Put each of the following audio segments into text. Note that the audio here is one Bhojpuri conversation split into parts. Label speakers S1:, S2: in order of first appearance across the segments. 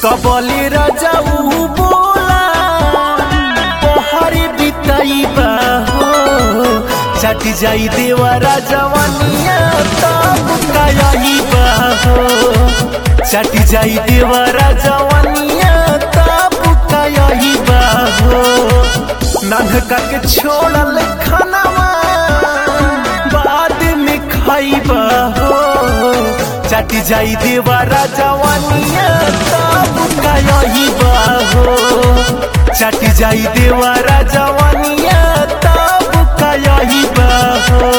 S1: कबले राजाऊ बोला पहाड़ी बिताइबा हो चट जाई देवा राजवानिया तब कायाइबा हो चट जाई देवा राजवानिया तब कायाइबा हो नन्हका के छोड़ल खानावा बाद में खाइबा हो चट जाई देवा राजवानिया तब कायाइबा हो चट जाई देवा राजवानिया तब कायाइबा हो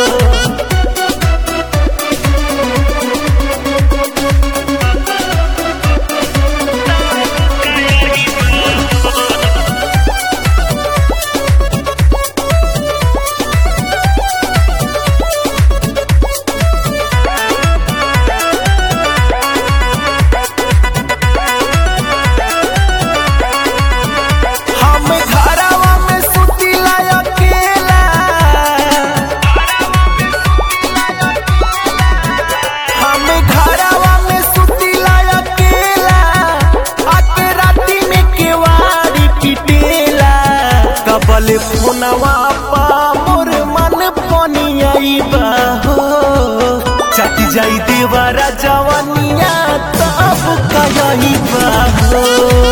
S1: हम घरवा में सुतिला अकेला हम घरवा में सुतिला अकेला आके राती में केवाड़ी पिटेला कबल फोनवा पा मोर मन पनियाइबा हो चट जाई देवरा जवानिया तब कहिबा हो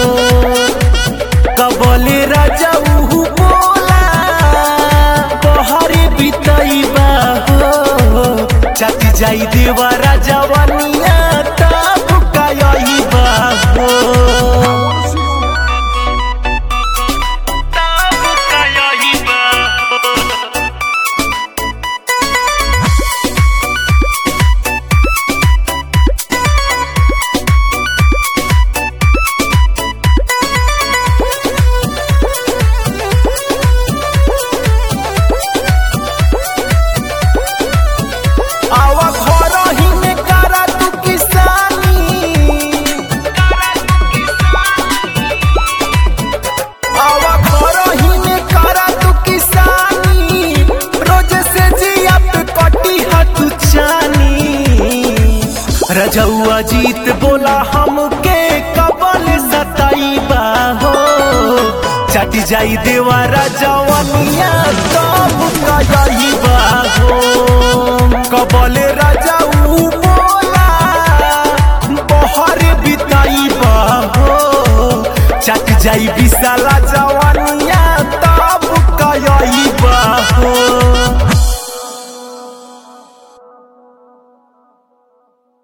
S1: कबले राजा उहु बोला बहरे बितैबा हो चट जाई देवा राजवानिया तब कायबा हो तब कायबा हो आवा घर ही में करा तू किसानी आवा घर ही में करा तू किसानी रोज से जिया पे कटी हाथ चानी रजौआ जीत बोला हमके कबल सताइबा हो चट जाई देवा राजवनिया तब कहिबा हो कबले राजाऊ बोला बहरे बिताइबा हो चट जाई बिस